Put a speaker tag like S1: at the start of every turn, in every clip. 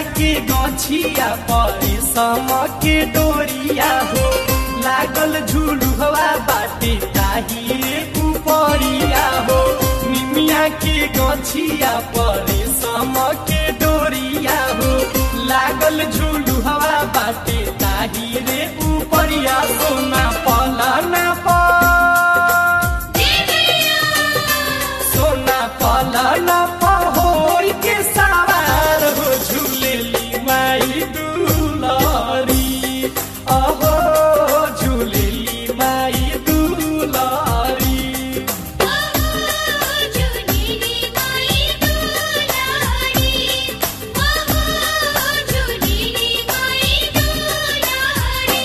S1: के गछिया परे सम के डोरिया हो लागल झुलुहवा बाटे ताही रे उपरिया हो निमिया के गछिया परे सम के डोरिया हो लागल झुलुहवा बाटे ताही रे उपरिया सोना पलना प सोना पलना पहोर के सवार हो झूलेली माई दुलारी अहो झूलेली माई दुलारी
S2: झुलेली माई दुलारी ओहो झुलेली माई दुलारी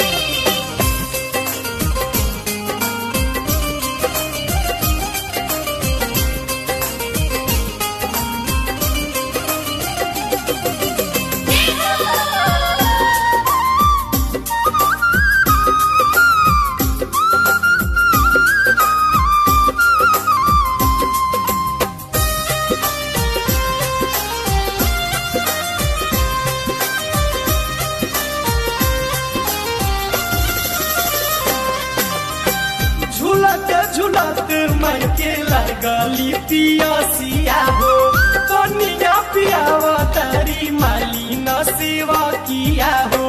S1: झूलत झूलत मन के लगली पियसिया हो कनिया पियावा तारी माली न सेवा किया हो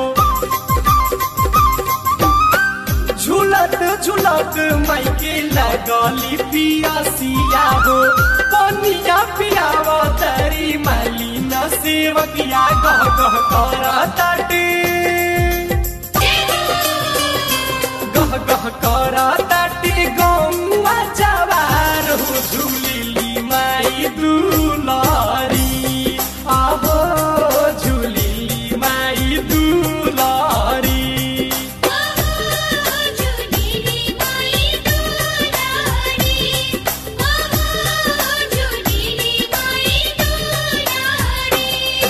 S1: झूलत झूलत मई के लगली पियसिया हो कनिया पियावा तारी माली न सेवकिया गह गह करा ताटे गह गह करा ताटे गौवा जवार हो झूलिली माई दुलारी आहो झूलिली माई दुलारी
S2: झुलेली माई दुलारी ओहो झुलेली माई दुलारी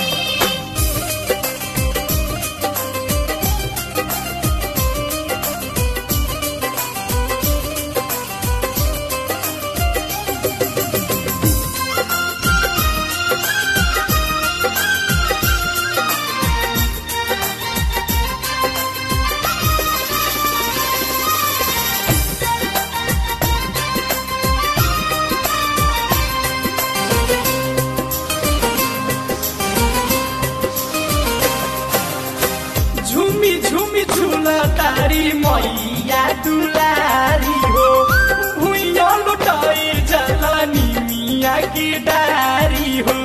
S1: झुमी झुमी झूला तारी मैया दुलारी हो भुइया लुटाई जलानी मिया की डारी हो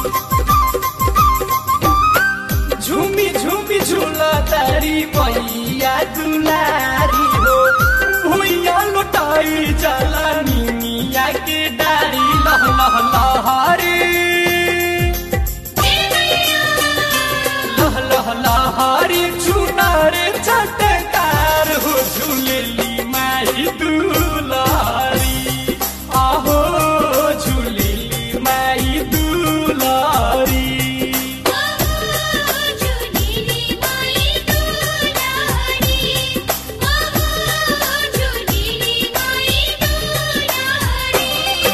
S1: झुमी झुमी झूला तारी मैया दुलारी हो भुइया लुटाई जलानी मिया की डारी लह लह लहरी लह लह लहरी चुनार चटकार हो झूलेली माई दुलारी आहो झूलेली माई दुलारी
S2: झुलेली माई दुलारी ओहो झुलेली माई दुलारी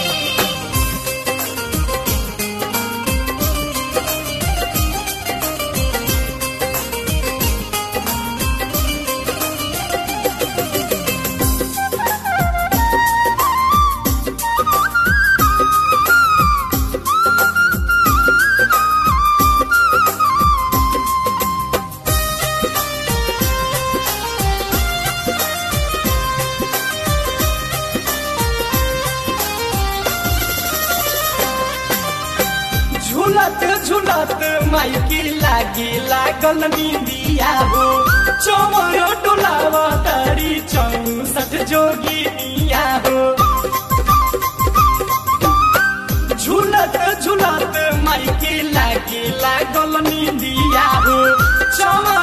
S1: झूलत झूलत माइकी लागे लागल निंदिया हो चौर डोलावा तारी चौसठ जोगिनिया हो झूलत झूलत माइकी लागे लागल निंदिया हो चौर